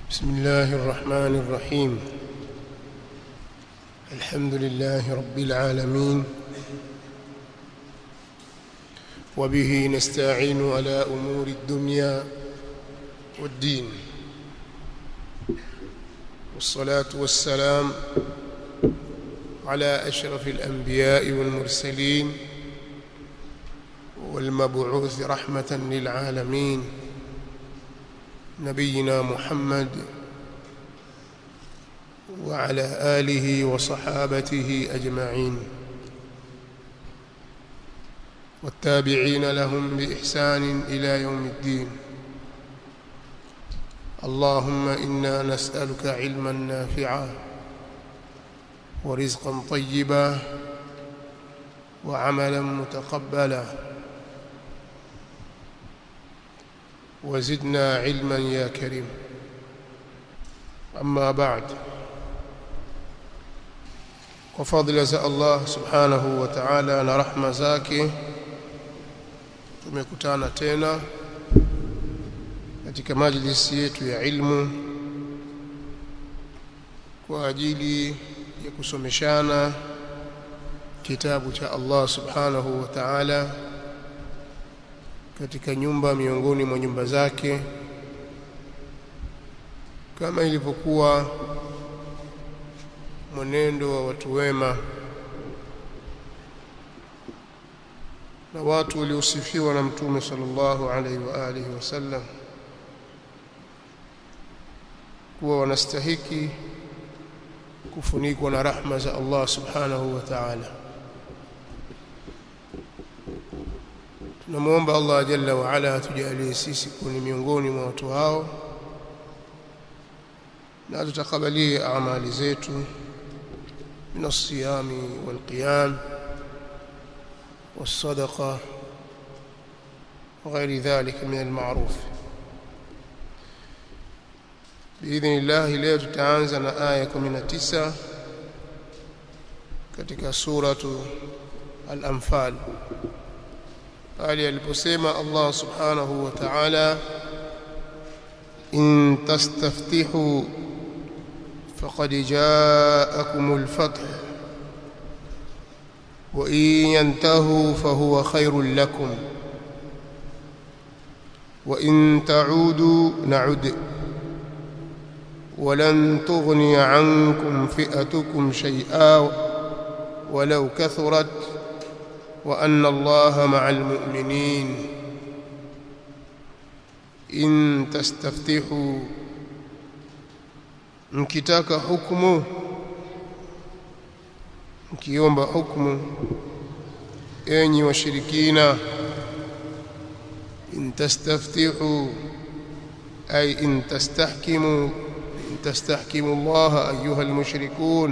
بسم الله الرحمن الرحيم الحمد لله رب العالمين وبه نستعين على أمور الدنيا والدين والصلاة والسلام على أشرف الأنبياء والمرسلين والمبعوث رحمة للعالمين نبينا محمد وعلى آله وصحابته أجمعين والتابعين لهم بإحسان إلى يوم الدين اللهم إنا نسألك علما نافعا ورزقا طيبا وعملا متقبلا وزدنا علما يا كريم أما بعد وفضل za Allah subhanahu wa ta'ala na rahma zake tumekutana tena katika majlisi yetu ya ilmu kwa ajili ya kusomeshana kitabu cha Allah subhanahu wa ta'ala katika nyumba miongoni mwa nyumba zake kama ilivyokuwa mwenendo wa watu wema na watu waliosifiwa na mtume sallallahu alaihi wa alihi wasallam kuwa wanastahiki kufunikwa na rahma za Allah subhanahu wa ta'ala tunamwomba Allah jalla wa ala atujalie sisi kuwa ni miongoni mwa watu hao na tutakabalie amali zetu من الصيام والقيام والصدقة وغير ذلك من المعروف بإذن الله leo tutaanza na aya 19 katika suratu al-Anfal pale aliposema Allah subhanahu wa ta'ala in tastaftihu فقد جاءكم الفتح وإن ينتهوا فهو خير لكم وإن تعودوا نعد ولن تغني عنكم فئتكم شيئا ولو كثرت وأن الله مع المؤمنين إن تستفتحوا mkitaka hukumu mkiomba hukumu enyi washirikina in tastaftihu ay in tastahkimu in tastahkimu Allah ayuha almushrikun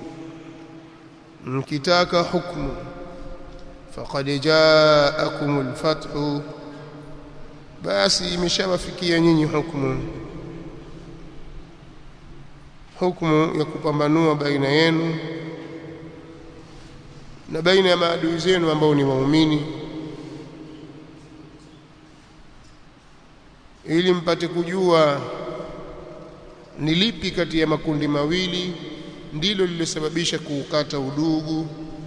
mkitaka hukumu faqad jaakum alfathu basi imeshawafikia nyinyi hukumu hukumu ya kupambanua baina yenu na baina ya maadui zenu ambao ni waumini ili mpate kujua ni lipi kati ya makundi mawili ndilo lililosababisha kuukata udugu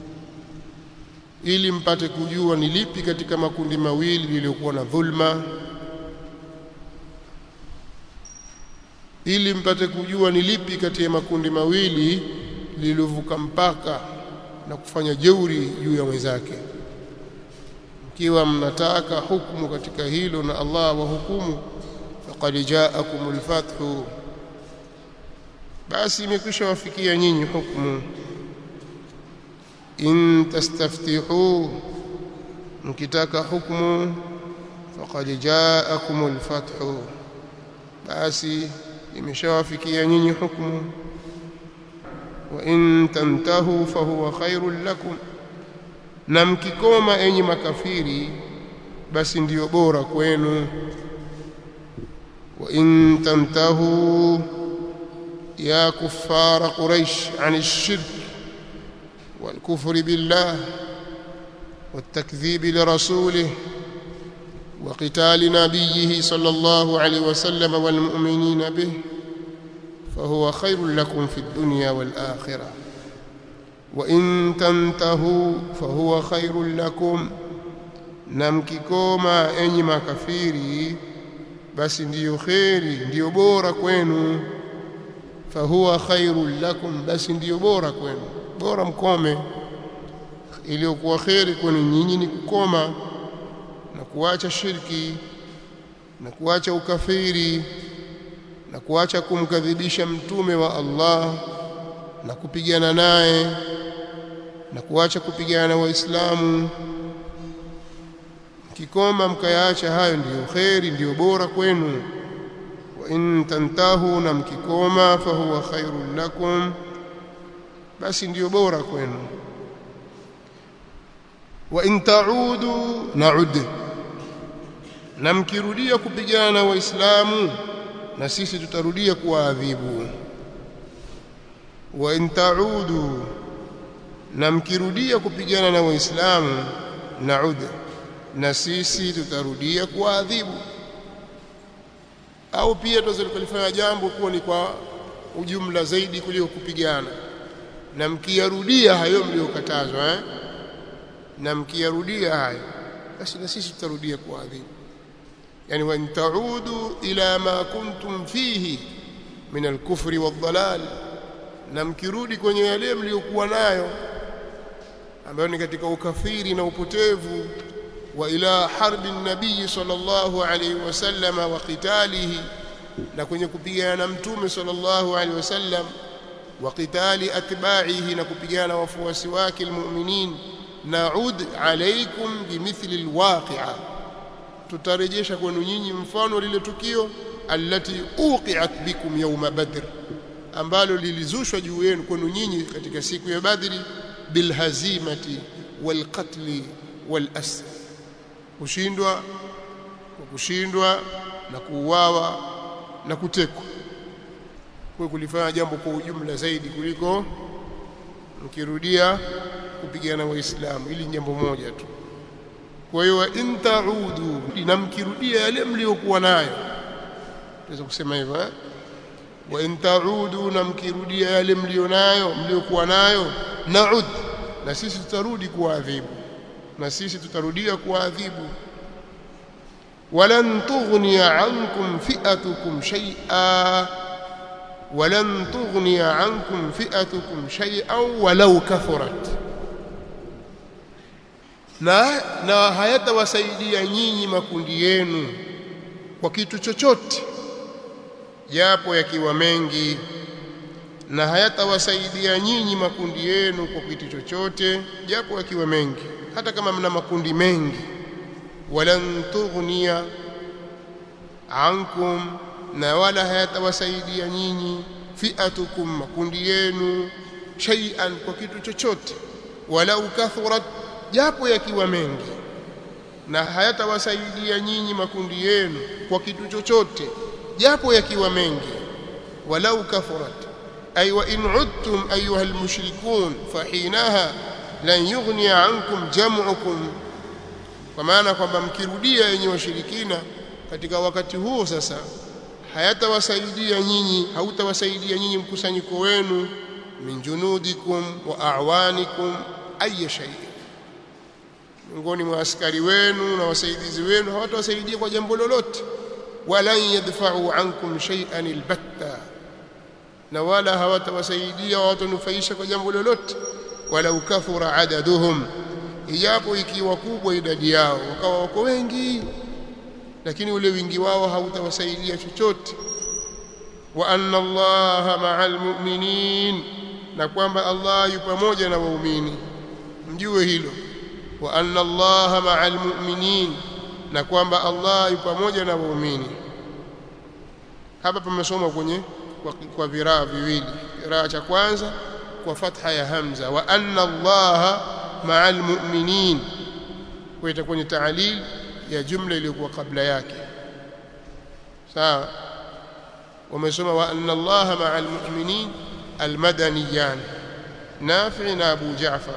ili mpate kujua ni lipi katika makundi mawili lililokuwa na dhulma ili mpate kujua ni lipi kati ya makundi mawili lililovuka mpaka na kufanya jeuri juu ya mwenzake ikiwa mnataka hukumu katika hilo na Allah wa hukumu faqad jaakumul fathu basi imekwisha wafikia nyinyi hukumu in tastaftihu mkitaka hukumu faqad jaakumul fathu basi imeshawafikia nyinyi hukumu wa in tantahu fahuwa khairul lakum na mkikoma enyi makafiri basi ndiyo bora kwenu wa in tantahu ya kuffara quraish an ash-shirk wal kufri billah والتكذيب لرسوله وقتال نبيه صلى الله عليه وسلم والمؤمنين به فهو خير لكم في الدنيا والآخرة وإن تنتهوا فهو خير لكم na mkikoma enyi makafiri basi ndiyo kheri ndiyo bora kwenu fahuwa khairul lakum basi ndiyo bora kwenu bora mkome iliyokuwa kheri kwenu nyinyi ni kukoma na kuacha shirki na kuacha ukafiri na kuacha kumkadhibisha mtume wa Allah na kupigana naye na kuacha kupigana na waislamu kikoma mkayaacha hayo ndiyo kheri ndiyo bora kwenu wa in tantahu na mkikoma fahuwa khairul lakum basi ndiyo bora kwenu wa in taudu naud na mkirudia kupigana na waislamu na sisi tutarudia kuwaadhibu wa in taudu na mkirudia kupigana na waislamu naud na sisi tutarudia kuadhibu au pia tunaweza kulifanya jambo kuwa ni kwa ujumla zaidi kuliko kupigana na mkiyarudia hayo mliokatazwa eh? na mkiyarudia hayo basi na sisi tutarudia kuadhibu yani wa taudu ila ma kuntum fihi min alkufri wadhalal na mkirudi kwenye yale mliokuwa nayo ambayo ni katika ukafiri na upotevu وإلى حرب النبي صلى الله عليه وسلم وقتاله na kwenye kupigana mtume sallallahu alaihi wasallam wa qitali atba'ihi na kupigana wafuasi wake almu'minin na'ud alaykum bimithli alwaqi'a tutarejesha kwenu nyinyi mfano lile tukio allati uqi'at bikum yawma badr ambalo lilizushwa juu yenu kwenu nyinyi katika siku ya badri bilhazimati walqatli walasr kushindwa kwa kushindwa na kuuawa na kutekwa kwa kulifanya jambo kwa ujumla zaidi kuliko mkirudia kupigana waislamu ili jambo moja tu kwa hiyo in taudu na mkirudia yale mliokuwa nayo tunaweza kusema hivyo eh wa in taudu na mkirudia yale mlionayo mliokuwa nayo naud na sisi tutarudi kuadhibu na sisi tutarudia kuadhibu walan tughniya ankum fi'atukum shay'a walan tughniya ankum fi'atukum shay'an walau kathurat na na hayatawasaidia nyinyi makundi yenu kwa kitu chochote japo yakiwa mengi na hayatawasaidia nyinyi makundi yenu kwa kitu chochote japo yakiwa mengi hata kama mna makundi mengi walan tughniya ankum na wala hayatawasaidia nyinyi fiatukum makundi yenu shay'an kwa kitu chochote walau kathurat japo yakiwa mengi na hayatawasaidia nyinyi makundi yenu kwa kitu chochote japo yakiwa mengi walau kathurat ay wa in udtum ayuha almushrikun fahinaha lan yughniya ankum jam'ukum kwa maana kwamba mkirudia yenye washirikina katika wakati huo sasa hayatawasaidia nyinyi hautawasaidia nyinyi mkusanyiko wenu min junudikum wa a'wanikum ay shay miongoni mwa askari wenu na wasaidizi wenu hawatawasaidia kwa jambo lolote walan yadfa'u ankum shay'an albatta na wala hawatawasaidia hawatanufaisha kwa jambo lolote walau kathura adaduhum ijapo ikiwa kubwa idadi yao wakawa wako wengi lakini ule wingi wao hautawasaidia chochote wa anna allaha ma'al mu'minin na kwamba Allah yu pamoja na waumini mjue hilo wa anna allaha ma'al mu'minin na kwamba Allah yu pamoja na waumini hapa pamesoma kwenye kwa, kwa viraa viwili kiraa cha kwanza kwa fatha ya hamza wa anna allaha ma'al mu'minin kwa itakuwa ni taalil ya jumla iliyokuwa kabla yake sawa wamesoma wa anna allaha ma'al mu'minin almadaniyan nafi na abu ja'far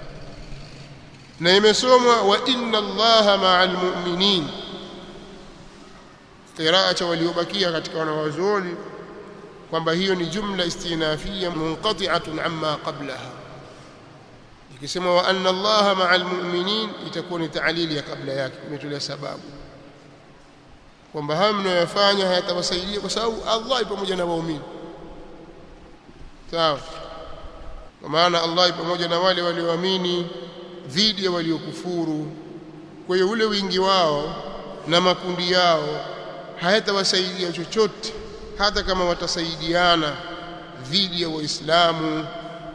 na imesomwa wa inna allaha ma'al mu'minin qiraa cha waliobakia katika wanawazuoni kwamba hiyo ni jumla istinafia munqati'atun amma qablaha ikisema wa anna allaha ma'al mu'minin itakuwa ni ta'lili ya kabla yake imetolea sababu kwamba haya mnayofanya hayatawasaidia kwa sababu Allah pamoja na waumini sawa kwa maana Allah pamoja na wale walioamini dhidi ya waliokufuru kwa hiyo ule wingi wao na makundi yao hayatawasaidia chochote hata kama watasaidiana dhidi ya waislamu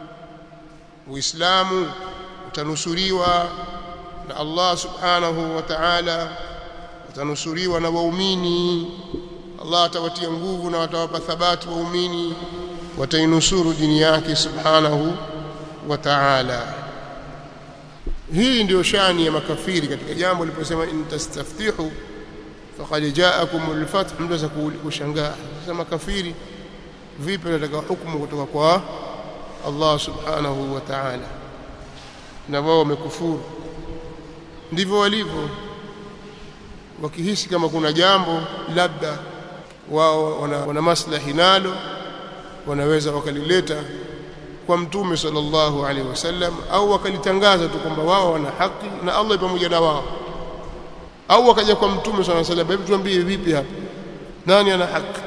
uislamu utanusuriwa na Allah subhanahu wa ta'ala utanusuriwa na waumini Allah atawatia nguvu na watawapa thabati waumini watainusuru dini yake subhanahu wa ta'ala hii ndio shani ya makafiri katika jambo liliposema in tastaftihu faqad ja'akumul fath mtu za kushangaa sasa makafiri vipi nataka hukumu kutoka kwa Allah subhanahu wa ta'ala na wao wamekufuru ndivyo walivyo wakihisi kama kuna jambo labda wao wana, wana maslahi nalo wanaweza wakalileta kwa mtume sallallahu alaihi wasallam au wakalitangaza tu kwamba wao wana haki na Allah pamoja na wao au wakaja kwa mtume sallallahu alaihi wasallam hebu tuambie vipi hapa nani ana haki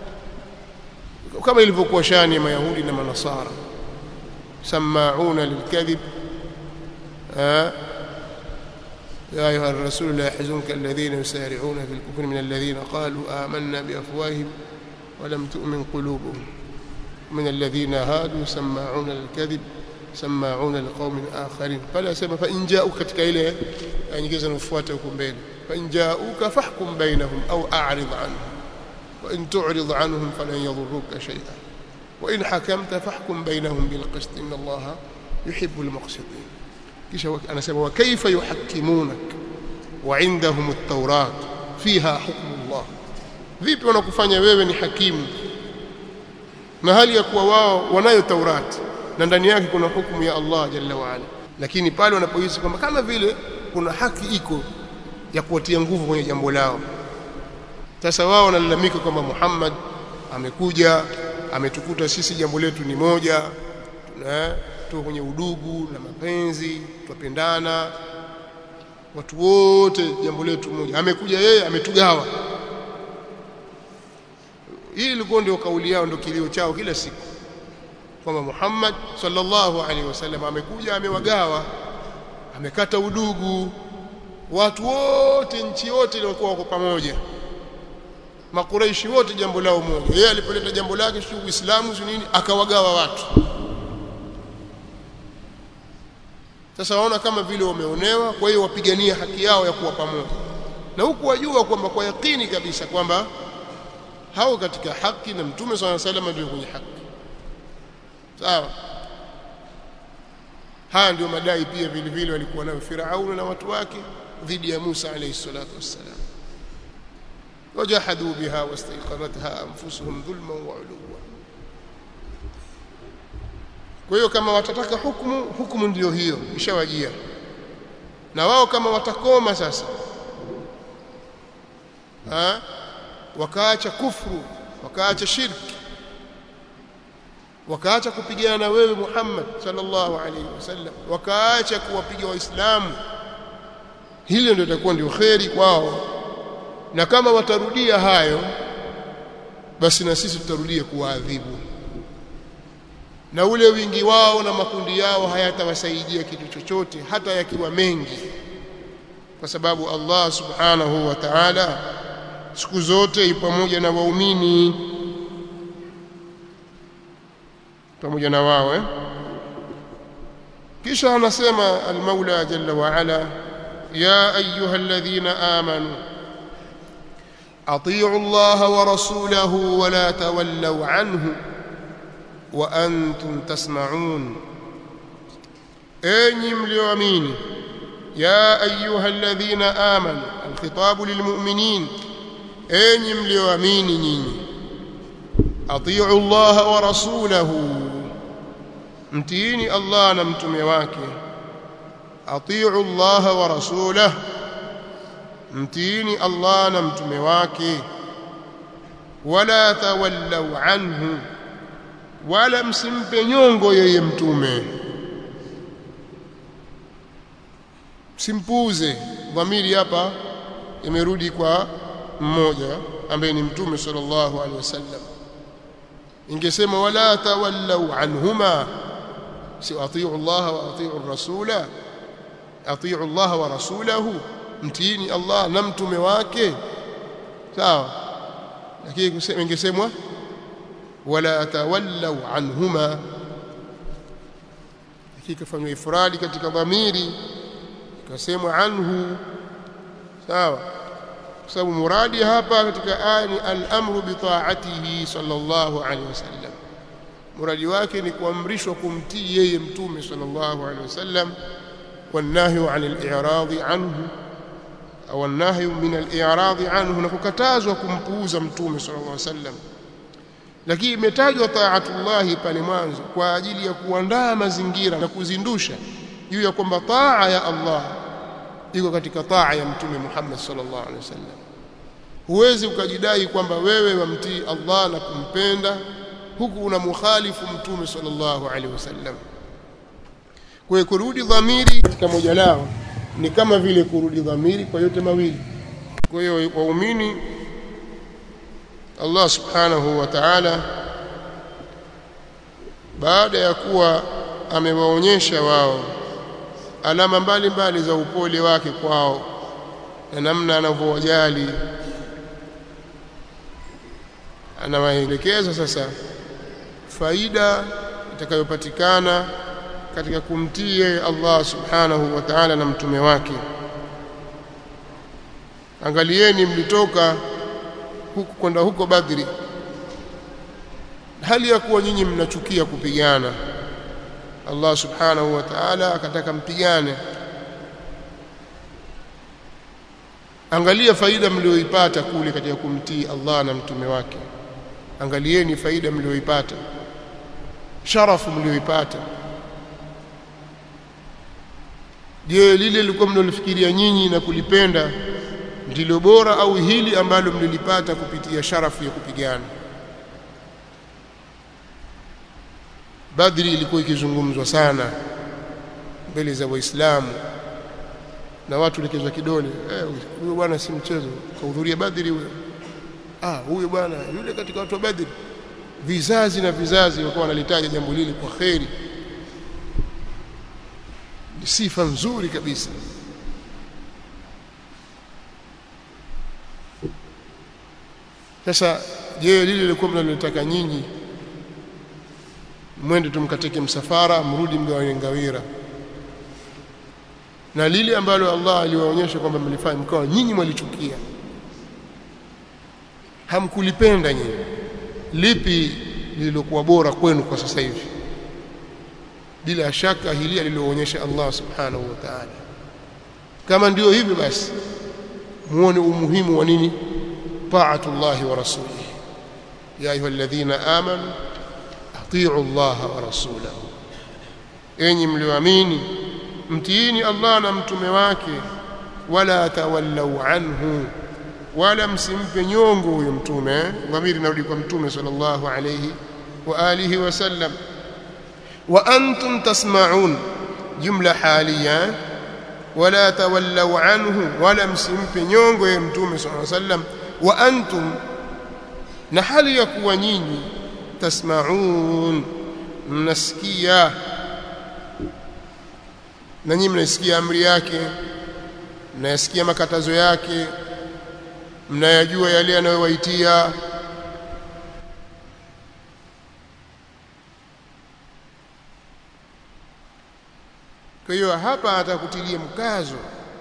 kama ilivyokuwa shani ya mayahudi na manasara samauna lilkadhib يا أيها الرسول لا يحزنك الذين يسارعون في الكفر من الذين قالوا آمنا بأفواههم ولم تؤمن قلوبهم من الذين هادوا سماعون للكذب سماعون لقوم آخرين فلا سمى فإن جاءوك katika ile nyingine zinafuata huko mbele فإن جاءوك فاحكم بينهم أو أعرض عنهم وإن تعرض عنهم فلن يضروك شيئا وإن حكمت فاحكم بينهم بالقسط إن الله يحب المقسطين kisha anasema wa kaifa yuhakkimunak wa indahum at-taurat fiha hukmu Allah vipi wanakufanya wewe ni hakimu na hali ya kuwa wao wanayo taurati na ndani yake kuna hukumu ya Allah jalla wa ala lakini pale wanapohisi kwamba kama vile kuna haki iko ya kuwatia nguvu kwenye jambo lao sasa wao wanalalamika kwamba Muhammad amekuja ametukuta sisi jambo letu ni moja tuna tuko kwenye udugu na mapenzi twapendana watu wote jambo letu moja amekuja yeye ametugawa hii ilikuwa ndio kauli yao ndio kilio chao kila siku kwamba Muhammad sallallahu alaihi wasallam amekuja amewagawa amekata udugu watu wote nchi yote ilikuwa wako pamoja makuraishi wote jambo lao moja yeye alipoleta jambo lake si uislamu si nini akawagawa watu sasa waona kama vile wameonewa kwa hiyo wapigania haki yao ya kuwa pamoja na huku wajua kwamba kwa yakini kabisa kwamba hao katika haki na mtume swalla sallam ndio kwenye haki sawa haya ndio madai pia vile vile walikuwa nayo Firauni na watu wake dhidi ya Musa alayhi salatu wassalam wajahadu biha wastaiqanatha anfusuhum dhulman wa uluwa kwa hiyo kama watataka hukumu hukumu ndiyo hiyo ishawajia na wao kama watakoma sasa ha? wakaacha kufru wakaacha shirki wakaacha kupigana na wewe Muhammad sallallahu alaihi wasallam wakaacha kuwapiga waislamu hilo ndio itakuwa ndio kheri kwao na kama watarudia hayo basi na sisi tutarudia kuwaadhibu na ule wingi wao na makundi yao hayatawasaidia kitu chochote hata yakiwa mengi kwa sababu Allah subhanahu wa ta'ala siku zote pamoja na waumini pamoja na wao eh? kisha anasema al-Maula jalla wa ala ya ayuha alladhina amanu atii'u Allah wa rasulahu wa la tawallaw anhu wa antum tasma'un enyi mlioamini ya ayuha alladhina amanu alkhitabu lilmu'minin enyi mlioamini nyinyi atii'u Allah wa rasulahu mtiini Allah na mtume wake atii'u Allah wa rasulahu mtiini Allah na mtume wake wala tawallaw anhu wala msimpe nyongo yeye mtume simpuuze dhamiri hapa imerudi kwa mmoja ambaye ni mtume sallallahu alaihi wasallam ingesema wala tawallaw anhuma si atiu Allah wa atiu rasula atiu Allah wa rasulahu mtiini Allah na mtume wake sawa lakini ingesemwa wala tawallaw anhuma ikifanywa ifradi katika dhamiri ikasemwa anhu sawa kwa sababu muradi hapa katika aya ni al-amru bi ta'atihi sallallahu alaihi wasallam muradi wake ni kuamrishwa kumtii yeye mtume sallallahu alaihi wasallam والنهي عن الإعراض عنه أو النهي من الإعراض عنه نكتازwa kumpuuza mtume sallallahu alaihi wasallam lakini imetajwa taatullah pale mwanzo kwa ajili ya kuandaa mazingira na kuzindusha juu ya kwamba taa ya Allah iko katika taa ya mtume Muhammad sallallahu alaihi wasallam huwezi ukajidai kwamba wewe wamtii Allah na kumpenda huku unamukhalifu mtume sallallahu alaihi wasallam kwa hiyo kurudi dhamiri katika moja lao ni kama vile kurudi dhamiri kwa yote mawili kwa hiyo waumini Allah subhanahu wa ta'ala baada ya kuwa amewaonyesha wao alama mbalimbali za upole wake kwao na namna anavyowajali anawaelekeza sasa faida itakayopatikana katika kumtii yeye Allah subhanahu wa ta'ala na mtume wake angalieni mlitoka huku kwenda huko Badri hali ya kuwa nyinyi mnachukia kupigana Allah subhanahu wa ta'ala akataka mpigane angalia faida mlioipata kule katika kumtii Allah na mtume wake angalieni faida mlioipata sharafu mlioipata je lile lilikuwa mnalifikiria nyinyi na kulipenda ndilo bora au hili ambalo mlilipata kupitia sharafu ya kupigana Badri ilikuwa ikizungumzwa sana mbele za Waislamu na watu likezwa kidole eh huyo bwana si mchezo kahudhuria Badri huyo ah huyo bwana yule katika watu wa Badri vizazi na vizazi walikuwa wanalitaja jambo lile kwa kheri ni sifa nzuri kabisa sasa je lile lilikuwa mnalotaka nyinyi mwende tumkateke msafara mrudi mgawane ngawira na lile ambalo Allah aliwaonyesha kwamba mlifanya mkawa nyinyi mwalichukia hamkulipenda nyinyi lipi lililokuwa bora kwenu kwa sasa hivi bila shaka hili aliloonyesha Allah subhanahu wa ta'ala kama ndio hivyo basi muone umuhimu wa nini taatullah wa rasulihi ya ayyuhalladhina amanu atii'u Allah wa rasulahu enyi mlioamini mtiini Allah na mtume wake wala tawallau anhu wala msimpe nyongo huyo mtume dhamiri narudi kwa mtume sallallahu alayhi wa alihi wasallam wa antum tasma'un jumla haliya wala tawallau anhu wala msimpe nyongo ya mtume sallallahu alayhi wasallam wa antum na hali ya kuwa nyinyi tasma'un mnasikia na nyinyi mnasikia amri yake mnayasikia makatazo yake mnayajua yale yanayowaitia kwa hiyo hapa atakutilia mkazo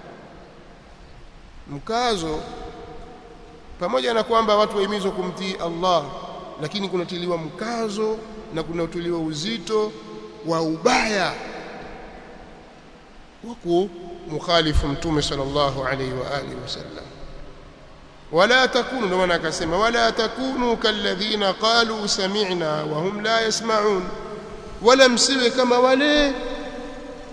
mkazo pamoja na kwamba watu wahimizwa kumtii Allah lakini kunatiliwa mkazo na kunatiliwa uzito wa ubaya wa mukhalifu mtume sallallahu alayhi wa alihi wasallam wala takunu ndio maana akasema wala takunu kalladhina qalu sami'na wa hum la yasma'un wala msiwe kama wale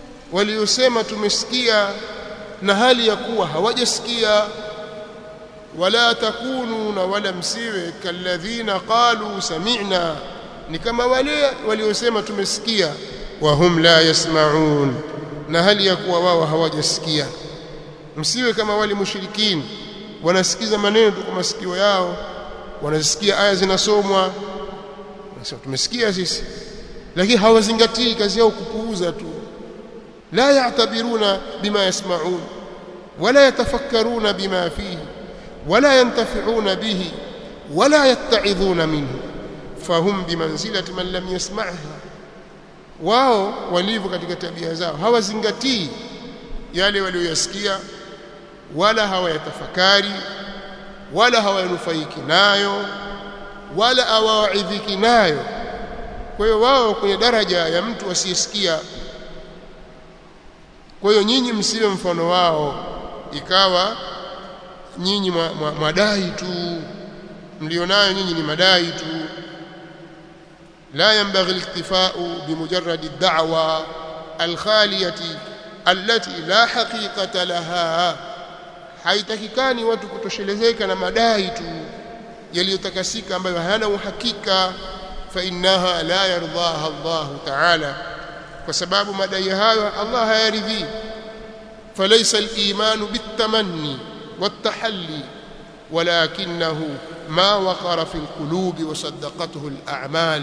waliosema tumesikia na hali ya kuwa hawajasikia wala takununa wala msiwe kalladhina qalu sami'na ni kama wale waliosema tumesikia wa hum la yasma'un na hali ya kuwa wao hawajasikia msiwe kama wale mushirikini wanasikiza maneno tu kwa masikio yao wanasikia aya zinasomwa wanasema tumesikia sisi lakini hawazingatii kazi yao kupuuza tu la ya'tabiruna bima yasma'un wala yatafakkaruna bima fihi wala yantafi'una bihi wala yatta'idhuna minhu fahum bimanzilati man lam yasma'ha wao walivyo katika tabia zao hawazingatii yale walioyasikia wala hawayatafakari wala hawayanufaiki nayo wala hawaidhiki nayo kwa hiyo wao kwenye daraja ya mtu asiyesikia kwa hiyo nyinyi msiwe mfano wao ikawa nyinyi mwadai tu mlionayo nyinyi ni madai tu لا ينبغي الاكتفاء بمجرد الدعوة الخالية التي لا حقيقة لها haitakikani watu kutoshelezeka na madai tu yaliyotakasika ambayo hayana uhakika fa innaha la yardaha Allah ta'ala kwa sababu madai hayo Allah hayaridhi falaysa al-iman bitamanni wat-tahalli walakinahu ma waqara fi al-qulubi wa saddaqathu al-a'mal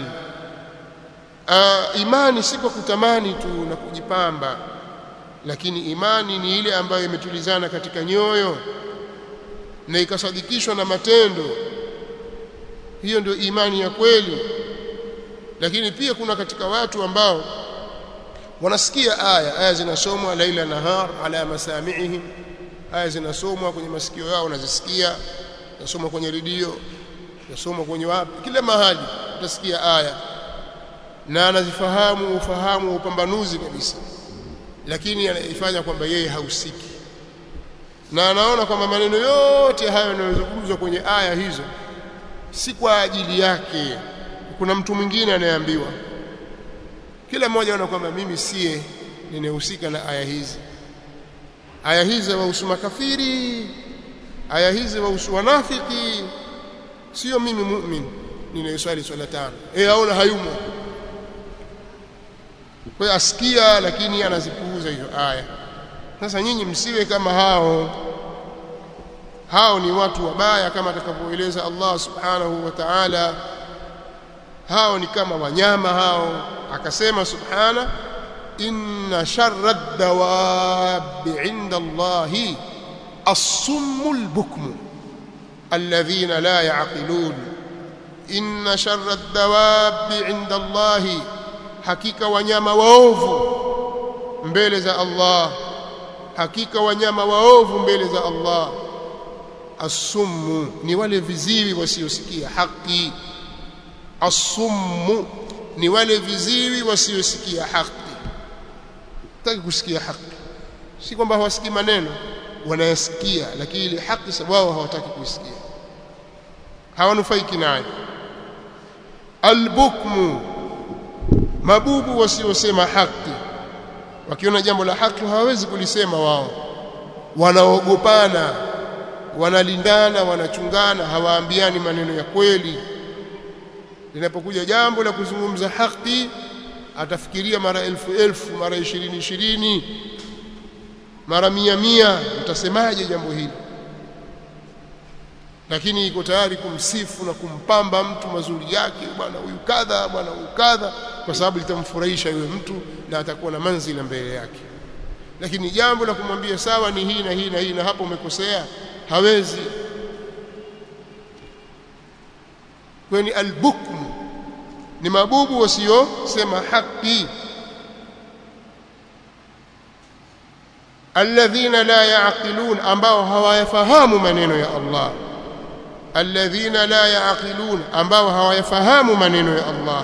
imani si kwa kutamani tu na kujipamba lakini imani ni ile ambayo imetulizana katika nyoyo na ikasadikishwa na matendo hiyo ndio imani ya kweli lakini pia kuna katika watu ambao wanasikia aya aya zinasomwa laila nahar ala masami'ihim aya zinasomwa kwenye masikio yao wanazisikia zinasomwa kwenye redio zinasomwa kwenye wapi kila mahali utasikia aya na anazifahamu ufahamu upambanuzi kabisa lakini anaifanya kwamba yeye hausiki na anaona kwamba maneno yote hayo yanayozungumzwa kwenye aya hizo si kwa ajili yake kuna mtu mwingine anayeambiwa kila mmoja anaona kwamba mimi siye ninahusika na aya hizi aya hizi wahusu makafiri aya hizi wahusu wanafiki sio mimi mu'min ninayeswali swala tano eh aona hayumo kwa hiyo asikia lakini anazipuuza hizo aya sasa nyinyi msiwe kama hao hao ni watu wabaya kama atakavyoeleza Allah subhanahu wa ta'ala hao ni kama wanyama hao akasema subhana inna sharra ad-dawabi 'inda Allahi as-summul bukmu alladhina la ya'qilun inna sharra ad-dawabi 'inda Allahi hakika wanyama waovu mbele za Allah hakika wanyama waovu mbele za Allah asummu ni wale viziwi wasiosikia haki asummu ni wale viziwi wasiosikia haki taki kusikia haki si kwamba hawasikii maneno wanayasikia lakini ile haki sababu wao hawataki kuisikia hawanufaiki nayo albukmu mabubu wasiosema haki wakiona jambo la haki hawawezi kulisema wao wanaogopana wanalindana wanachungana hawaambiani maneno ya kweli linapokuja jambo la kuzungumza haki atafikiria mara elfu elfu mara ishirini ishirini mara mia mia utasemaje jambo hili lakini iko tayari kumsifu na kumpamba mtu mazuri yake bwana huyu kadha bwana huyu kadha kwa sababu litamfurahisha yule mtu na atakuwa na manzila mbele yake lakini jambo la kumwambia sawa ni hii na hii na hii na hapo umekosea hawezi kweni albukmu ni mabubu wasiosema haki alladhina la yaqilun ambao hawayafahamu maneno ya Allah alladhina la yaqilun ambao hawayafahamu maneno ya Allah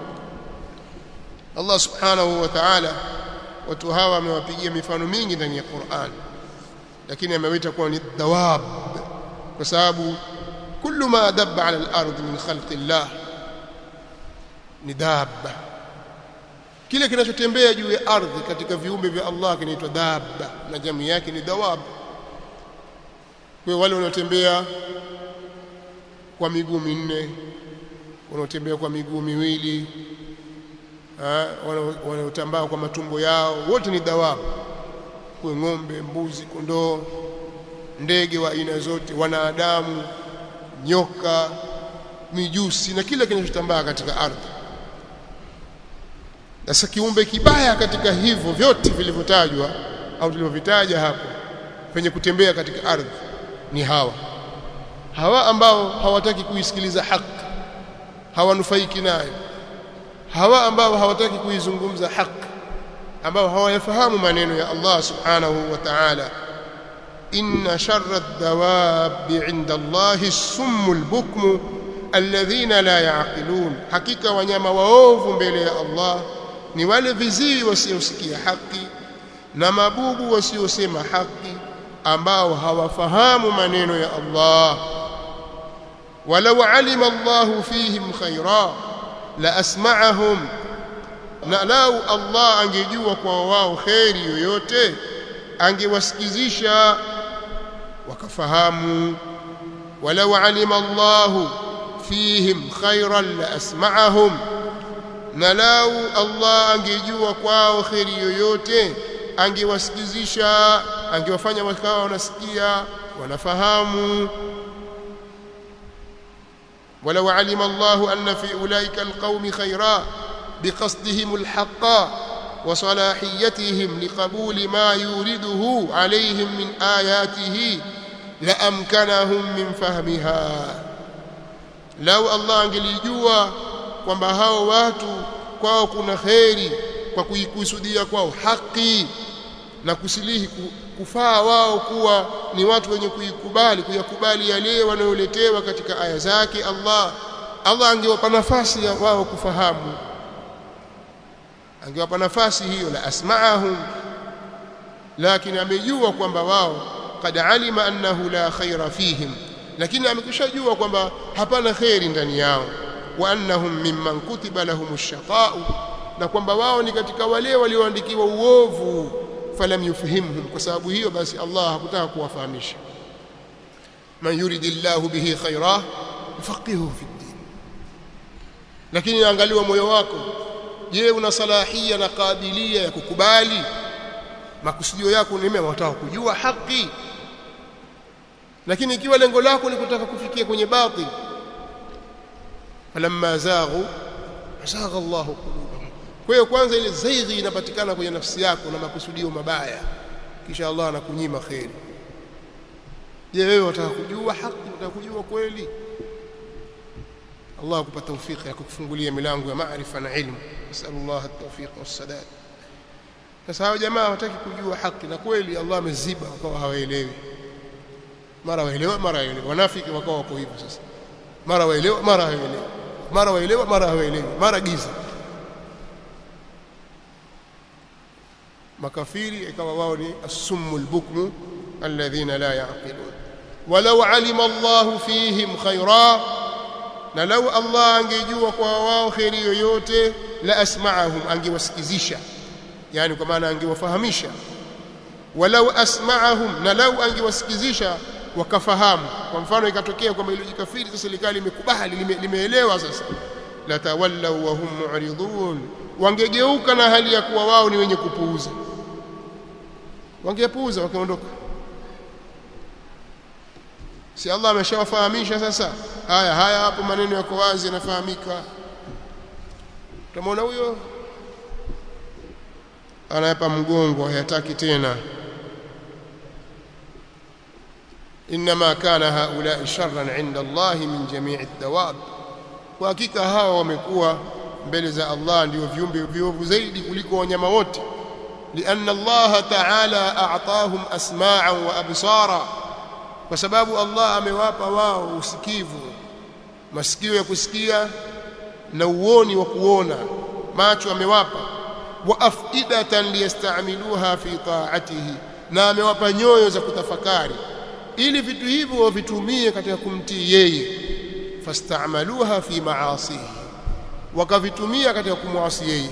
Allah subhanahu wa ta'ala watu hawa amewapigia mifano mingi ndani ya Qur'an lakini amewaita kuwa ni dawab kwa sababu kullu ma dabba ala al-ardh min khalqi Allah ni dabba kile kinachotembea juu ya ardhi katika viumbe vya Allah kinaitwa dabba na jamii yake ni dawab kwa wale wanaotembea kwa miguu minne wanaotembea kwa miguu miwili wanaotambaa kwa matumbo yao wote ni dawabu kwa ng'ombe mbuzi kondoo ndege wa aina zote wanadamu nyoka mijusi na kila kinachotambaa katika ardhi sasa kiumbe kibaya katika hivyo vyote vilivyotajwa au tulivyovitaja hapo penye kutembea katika ardhi ni hawa hawa ambao hawataki kuisikiliza haki hawanufaiki nayo hawa ambao hawataki kuizungumza haki ambao hawayafahamu maneno ya Allah subhanahu wa ta'ala inna sharra ad-dawabi 'inda Allahi as-summu al-bukmu alladhina la ya'qilun hakika wanyama waovu mbele ya Allah ni wale viziwi wasiosikia haki na mabubu wasiosema haki ambao hawafahamu maneno ya Allah walau alima Allahu fihim khaira la asma'ahum na lau Allah angejua kwa wao kheri yoyote angewasikizisha wakafahamu walau alima Allahu fihim khairan la asma'ahum na lau Allah angejua kwao kheri yoyote angewasikizisha angewafanya wakawa wanasikia wanafahamu ولو علم الله أن في أولئك القوم خيرا بقصدهم الحق وصلاحيتهم لقبول ما يورده عليهم من آياته لأمكنهم من فهمها لو الله angelijua kwamba hao watu kwao kuna kheri kwa kuikusudia kwao haki na kusilihi kufaa wao kuwa ni watu wenye kuikubali kuyakubali yale wanayoletewa katika aya zake Allah Allah angewapa nafasi ya wao kufahamu angewapa nafasi hiyo la asma'ahum lakini amejua kwamba wao kad alima annahu la khaira fihim lakini amekushajua kwamba hapana khairi ndani yao wa annahum mimman kutiba lahumush shaqa'u na kwamba wao ni katika wale walioandikiwa uovu falam yufhimhum kwa sababu hiyo basi Allah hakutaka kuwafahamisha man yuridillahu bihi khaira yufaqihu fi din lakini angaliwa moyo wako je una salahia na kabilia ya kukubali makusudio yako ni mema unataka kujua haki lakini ikiwa lengo lako ni kutaka kufikia kwenye batil falamma zaghu azagha Allahu qulubahum kwa hiyo kwanza ile zaighi inapatikana kwenye nafsi yako na makusudio mabaya kisha Allah anakunyima kheri je wewe unataka kujua haki unataka kujua kweli Allah akupa tawfiki ya kukufungulia milango ya maarifa na ilmu nasallallahu at-tawfiq was-sadad sasa hao jamaa hawataki kujua haki na kweli Allah ameziba wakawa hawaelewi mara waelewa mara waelewa wanafiki wakawa wako hivyo sasa mara waelewa mara hawaelewi mara waelewa mara hawaelewi mara giza makafiri ikawa wao ni as-summu al-bukmu alladhina la yaqilun walau alima Allah fihim khaira na lau Allah angejua kwa wao kheri yoyote la asma'ahum angewasikizisha yani kwa maana angewafahamisha walau asma'ahum na lau angewasikizisha wakafahamu kwa mfano ikatokea kwamba ile kafiri sasa likali limekubali lime, limeelewa sasa la tawallaw wa hum mu'ridun wangegeuka na hali ya kuwa wao ni wenye kupuuza wangepuuza wakaondoka si Allah ameshawafahamisha sasa haya haya hapo maneno yako wazi yanafahamika tumeona huyo anayapa mgongo hayataki tena inma kana haula sharran inda Allah min jami'i ad-dawab kwa hakika hawa wamekuwa mbele za Allah ndio viumbe viovu zaidi kuliko wanyama wote لأن الله تعالى أعطاهم أسماعا وأبصارا kwa sababu Allah amewapa wao usikivu masikio ya kusikia na uoni wa kuona macho amewapa wa afidatan liyastamiluha fi ta'atihi na amewapa nyoyo za kutafakari ili vitu hivyo wavitumie katika kumtii yeye fastamaluha fi maasihi wakavitumia katika kumwasi yeye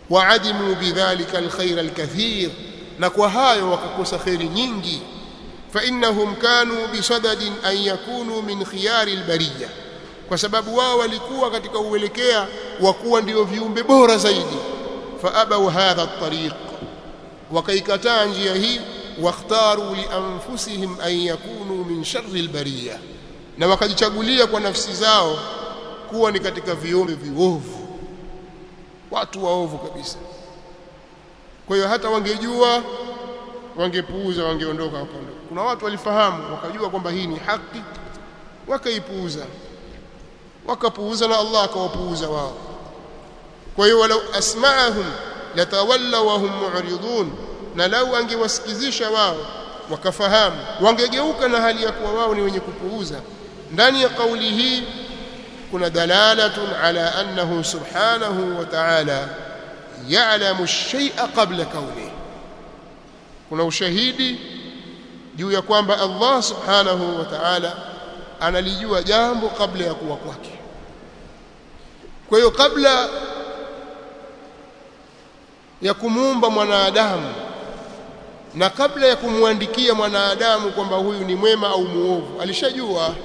waadimu bidhalika alkhair alkathir na kwa hayo wakakosa khairi nyingi فإنهم كانوا بصدد أن يكونوا من خيار البرية kwa sababu wao walikuwa katika uelekea wa kuwa ndio viumbe bora zaidi faabau hadha at-tariq wakaikataa njia hii wakhtaru li anfusihim an yakunu min sharri al-bariyah na wakajichagulia kwa nafsi zao kuwa ni katika viumbe viovu watu waovu kabisa kwa hiyo hata wangejua wangepuuza wangeondoka hapo kuna watu walifahamu wakajua kwamba hii ni haki wakaipuuza wakapuuza na Allah akawapuuza wao kwa hiyo walau asma'ahum latawallaw wa hum mu'ridun na lau angewasikizisha wao wakafahamu wangegeuka na hali ya kuwa wao ni wenye kupuuza ndani ya kauli hii kuna dalalatun ala annahu subhanahu wa ta'ala ya'lamu ash-shay'a qabla kaunihi kuna ushahidi juu ya kwamba Allah subhanahu wa ta'ala analijua jambo kabla ya kuwa kwake kwa hiyo kabla ya kumuumba mwanadamu na kabla ya kumwandikia mwanadamu kwamba huyu ni mwema au muovu alishajua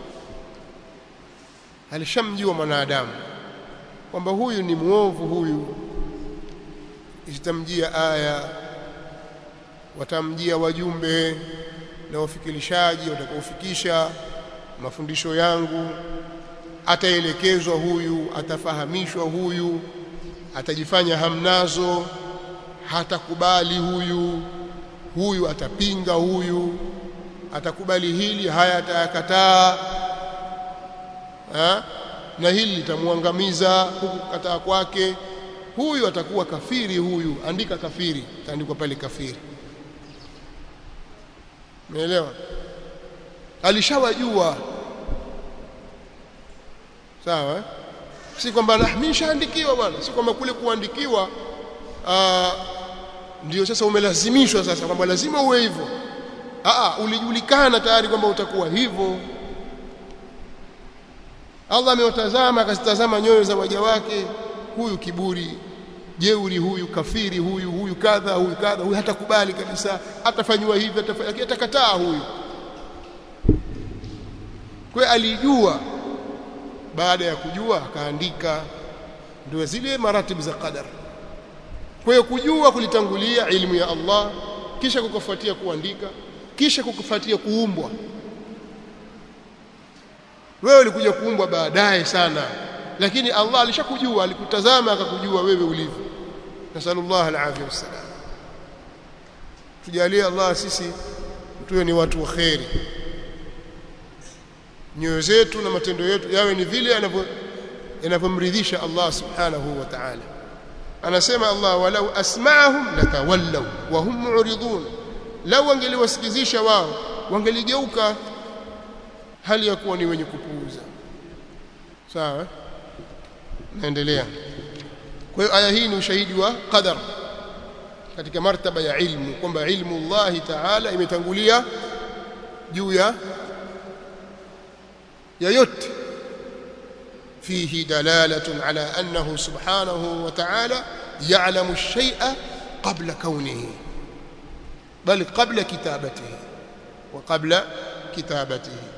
alishamjua mwanadamu kwamba huyu ni muovu huyu itamjia aya watamjia wajumbe na wafikirishaji watakaofikisha mafundisho yangu ataelekezwa huyu atafahamishwa huyu atajifanya hamnazo hatakubali huyu huyu atapinga huyu atakubali hili haya atayakataa ha? na hili litamwangamiza huku kukataa kwake huyu atakuwa kafiri huyu andika kafiri taandikwa pale kafiri umeelewa alishawajua sawa eh? si kwamba nahmishaandikiwa bwana si kwamba kule kuandikiwa ndio sasa umelazimishwa sasa kwamba lazima uwe hivyo ah ulijulikana tayari kwamba utakuwa hivyo Allah amewatazama akazitazama nyoyo za waja wake huyu kiburi jeuri huyu kafiri huyu huyu kadha huyu kadha huyu hatakubali kabisa atafanywa hivi atafanya atakataa huyu kwa alijua baada ya kujua akaandika ndio zile maratibu za qadar kwa hiyo kujua kulitangulia ilmu ya Allah kisha kukufuatia kuandika kisha kukufuatia kuumbwa wewe ulikuja kuumbwa baadaye sana lakini Allah alishakujua alikutazama akakujua wewe ulivyo nasallallahu alafia wassalam tujalie Allah sisi tuwe ni watu wa kheri nyoyo zetu na matendo yetu yawe ni vile yanavyomridhisha Allah subhanahu wa ta'ala anasema Allah walau asma'ahum latawallaw wa hum mu'ridun lau wangeliwasikizisha wao wangeligeuka hali ya kuwa ni wenye kupuuza sawa naendelea kwa hiyo aya hii ni ushahidi wa qadar katika martaba ya ilmu kwamba ilmu Allah ta'ala imetangulia juu ya yoyote فيه دلالة على أنه سبحانه وتعالى يعلم الشيء قبل كونه بل قبل كتابته وقبل كتابته